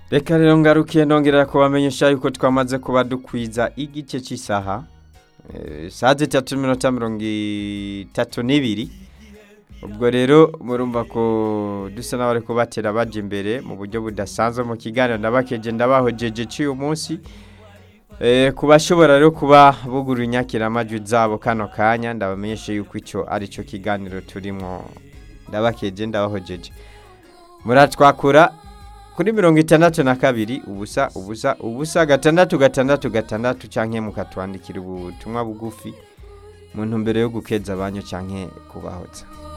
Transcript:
reka rero ngarukiye ndongera kubamenyesha yuko twamaze kuba dukwiza igice cy'isaha Eh, saa zitatu n'iminota mirongo itatu n'ibiri ubwo rero murumva ko dusa n'abari kubatera baje imbere mu buryo budasanzwe mu kiganiro ndabakeje ndabahojeje cy'uyu munsi Eh, ku bashobora rero kuba bugura inyakiramajwi zabo kano kanya ndabamenyeshe yuko icyo ari cyo kiganiro turimo ndabakeje ndabahojeje muratwakura kuri mirongo itandatu na kabiri ubusa ubusa ubusa gatandatu gatandatu gatandatu canke mukatwandikira ubutumwa bugufi mu ntumbero yo gukeza abanyu canke kubahoza